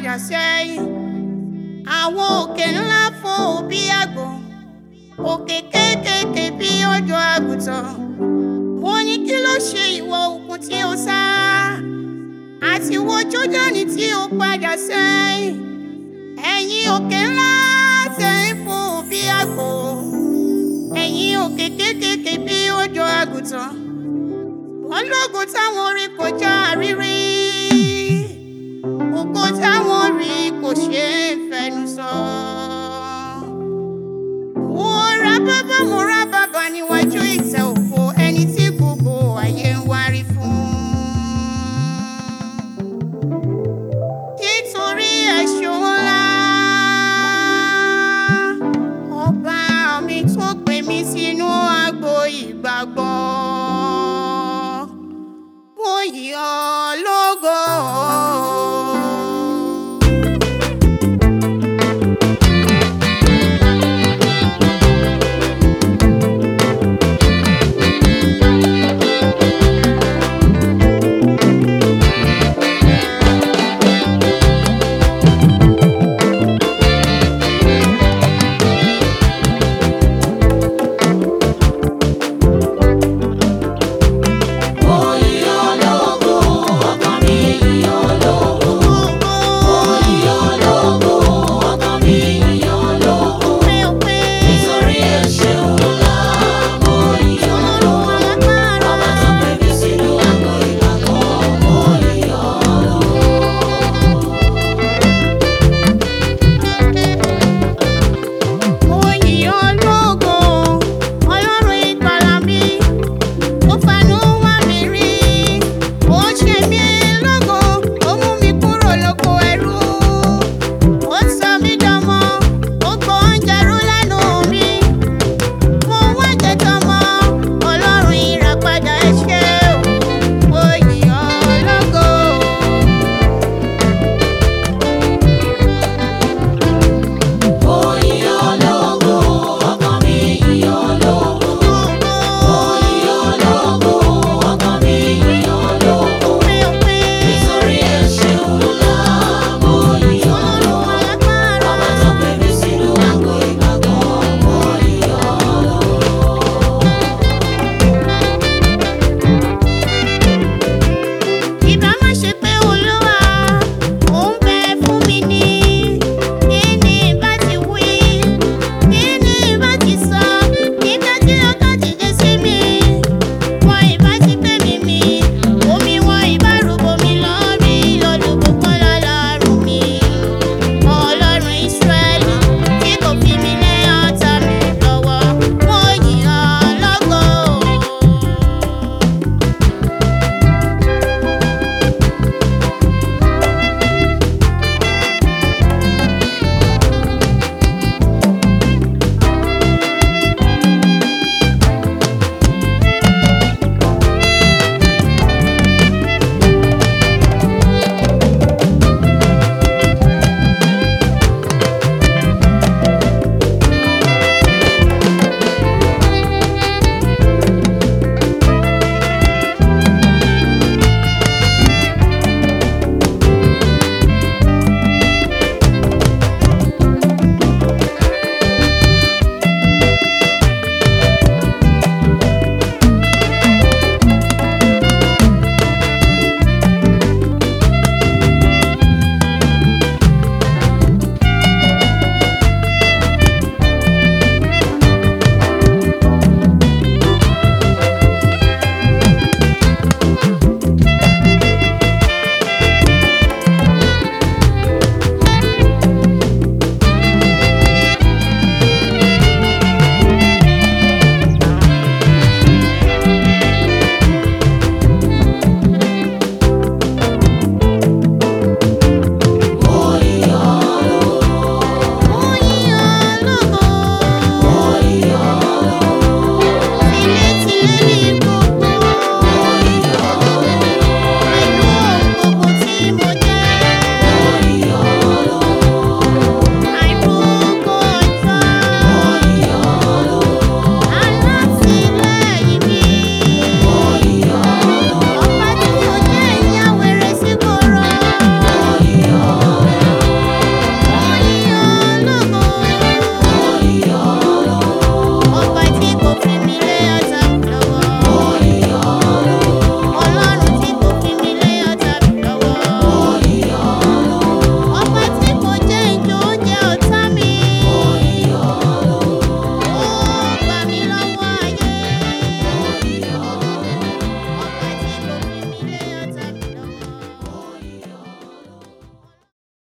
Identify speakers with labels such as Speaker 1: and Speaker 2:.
Speaker 1: padà sẹ́yìn àwọn òkè ńlá fò bí àgbò òkè kéékèèké bí ọ̀dọ́ àgùntàn mo ní kí ló ṣe ìwọ òkun tí ó sá àti wo Jódánì tí ó padà sẹ́yìn ẹ̀yin òkè ńlá tẹ̀ ń fò bí àgbò ẹ̀yin òkè kéékèèké bí ọ̀dọ́ àgùntàn wọ́n lógun táwọn rí kọjá rírí ògo táwọn rí kò ṣeé fẹnu sọ. mo ra bàbá mo ra bàbá níwájú ìtẹ́ òfo ẹni tí gbogbo ayé ń wárí fún. nítorí ẹ̀ṣọ́ ńlá ọba mi tó pè mí sínú agbo ìgbàgbọ́ mo yọ̀